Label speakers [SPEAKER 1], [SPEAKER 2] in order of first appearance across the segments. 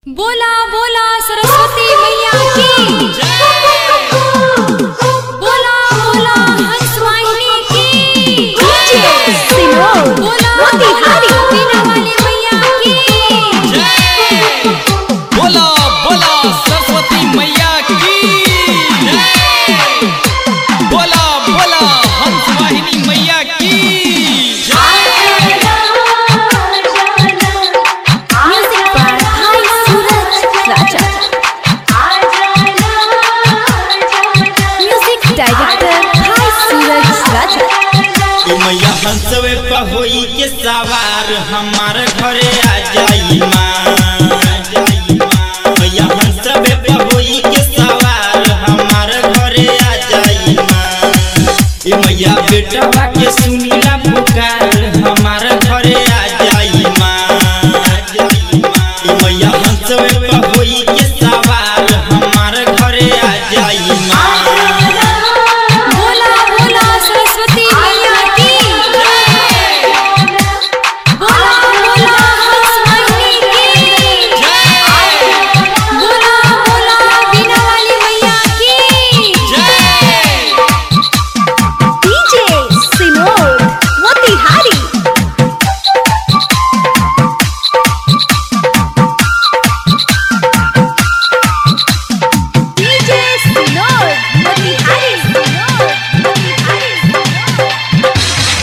[SPEAKER 1] बोला बोला सरस्वती मैया की बोला बोला हंस वाहिनी की बोला बोला बीना वाली मैया की
[SPEAKER 2] बोला बोला सरस्वती मैया की जय। बोला बोला हंस वाहिनी मैया की
[SPEAKER 1] म्यूजिक बाय हाई सूरज राजा म्यूजिक डायरेक्टर हाई सूरज राजा
[SPEAKER 3] ए मैया हंसवे पहोई के सवार हमार घरे आ जाई माँ मैया हंसवे पहोई के सवार हमार घरे आ जाई माँ ए मैया बेटवा के सुनीला पुकार हमार घरे आ जाई माँ ए मैया हंसवे पहोई के सवार हमार घरे आ जाई माँ
[SPEAKER 1] बोला बोला सरस्वती मैया की बोला बोला हंस वाहिनी की बोला बोला बीना वाली मैया की
[SPEAKER 2] जय
[SPEAKER 4] DJ Sinod Motihari DJ Sinod Motihari Sinod Motihari Sinod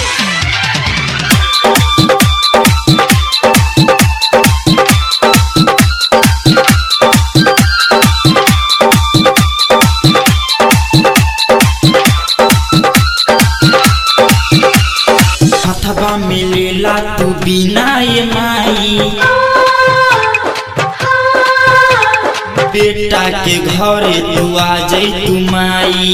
[SPEAKER 3] हथवा मिलेला तू बिना ये माई बेटा के घरे तू आ जाई तू माई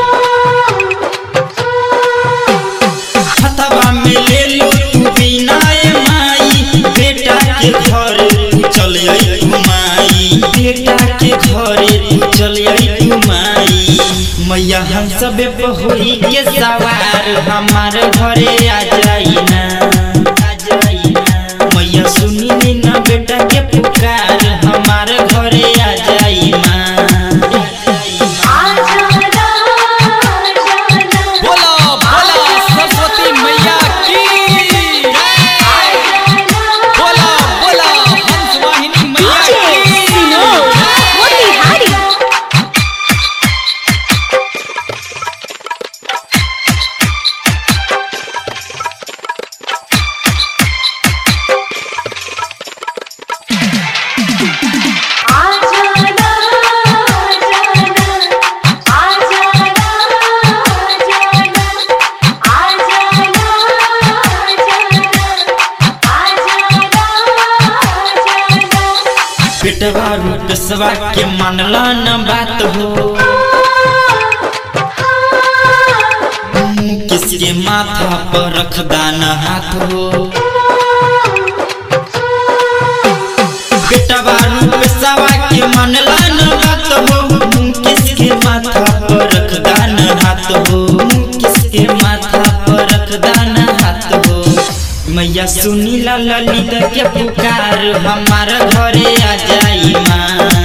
[SPEAKER 3] हथवा मिले लो तू बिना ये माई बेटा के घरे तू चल आई तू माई बेटा के घरे तू चल आई तू माई मैया हम सब होई के सवार हमार घरे आ जाई ना आ जाई ना मैया सुनी नी ना बेटा के पुकार हमार घरे आ जाई माँ
[SPEAKER 2] बोला बोला सरस्वती मैया की जय। बोला बोला हंस वाहिनी मैया
[SPEAKER 4] DJ
[SPEAKER 2] की
[SPEAKER 4] Sinod Motihari
[SPEAKER 3] बेटवा रूपसवा के मानला न बात हो किसके माथा पर रख दाना हाथ हो बेटवा रूपसवा के मानला न बात हो किसके माथा पर रख दाना हाथ हो किसके माथा पर रख दाना हाथ हो मैया सुनी ला ललित के पुकार हमार घरे आ जाई माँ